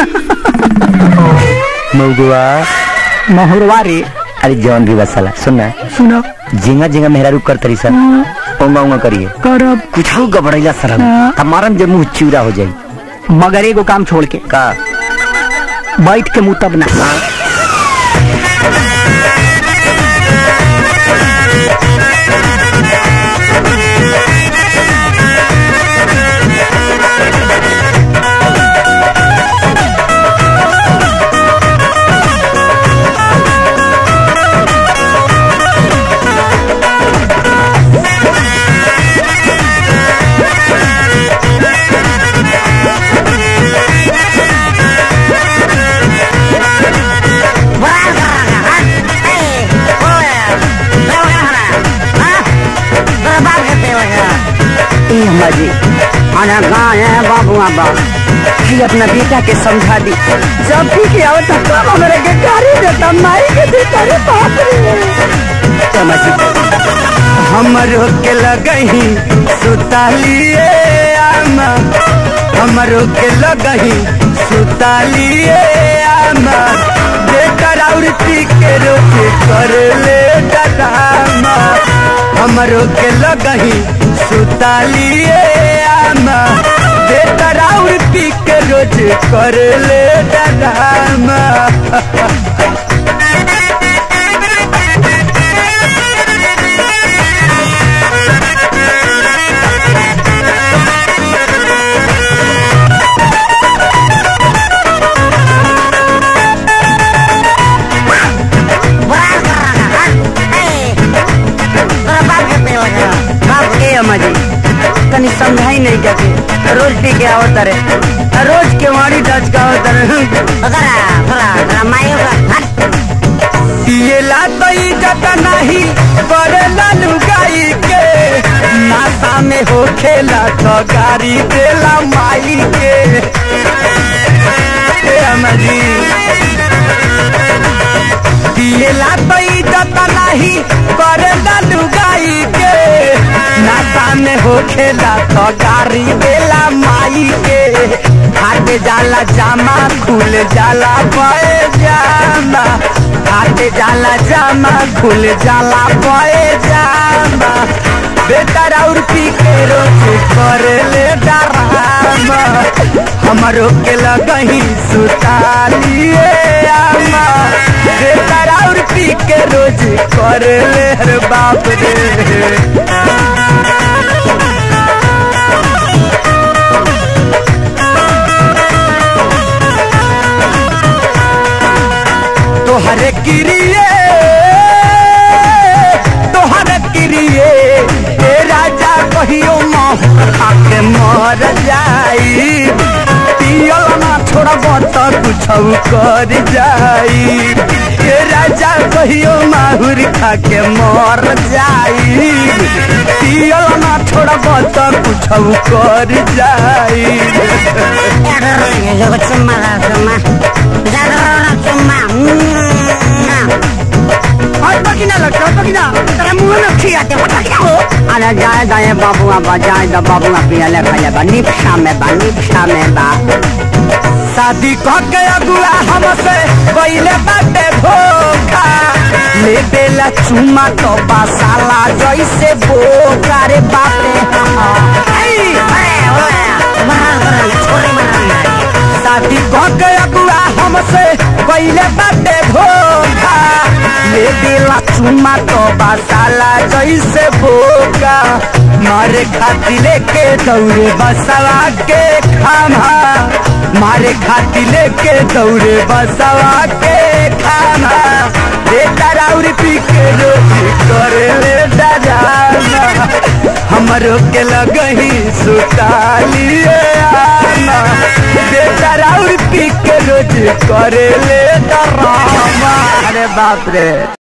मऊगुआ महुरवा रे अरे जौन भी बसला सुनना सुनो जिंगा जिंगा मेहरा रुक कर तरी सर ओंगा ओंगा करिए करब कुछ गबड़ैला सर हाँ। हमारम जब मुंह चिवड़ा हो जाई मगर एगो काम छोड़ के का बैठ के मुंह तब ना ए अम्मा जी अरे कहाँ है बाबू बाबा भाई अपना बेटा के समझा दी जब भी के आवत था कब हमरे के गाड़ी देता माई के देता रे बाप रे अम्मा जी हमरो के लगही सुतालिए आमा हमरो के लगही सुतालिए आमा बेटर औरती के रोज कर ले डरामा हमरो के लगही सुतालिए आमा बेटर औरती के रोज कर ले डरामा बाप ए अम्मा जी तनी समझाई नहीं जाके रोज पी के आवत रे रोज के वाड़ी डच का आवत पिएला तो इज्जत नहीं करेला लुगाई के नाता में हो खेला तो गाड़ी देला माई के ए अमरी पिएला तो इज्जत नहीं करेला लुगाई के नाता में हो खेला तो गाड़ी देला माई के हाथ जाला जामा खुल जाला पाए जामा हाथ जाला जामा खुल जाला पाए जामा बेटर और पी के रोज कर ले डरामा हमरो के लगही सुतालिए आमा बेटर और पी के रोज कर ले रे बाप रे तोहरे किरिए तोहरे किरिए ए राजा कहियो माँ के मर जाई पियल ना छोड़ब तो कुछ कर जाई ए राजा कहियो माहुर खा के मर जाई पियल ना छोड़ब तो कुछ कर जाई और पकिना लगता है पकिना तेरे मुंह में खियाते पटकिया हो अरे जाए जाए बाबू बाबा जाए दा बाबू पिया ले खा बा निपशा में बा निपशा में बा शादी कह के अगुआ हमसे पहले बाटे धोखा ले बेला चुमा तो बासाला जैसे बोका रे बापे शादी कह के अगुआ हमसे पहले बाटे धोखा ले बेला चुमा तो बासाला जैसे बोका मारे खाती लेके दौड़े बसवा के खामा मारे खाती लेके दौड़े बसवा के खाना बेटा राउर पी के रोज करे ले डराना हमरो के लगही सुतालिए आना बेटा राउर पी के रोज करे ले डराना अरे बाप रे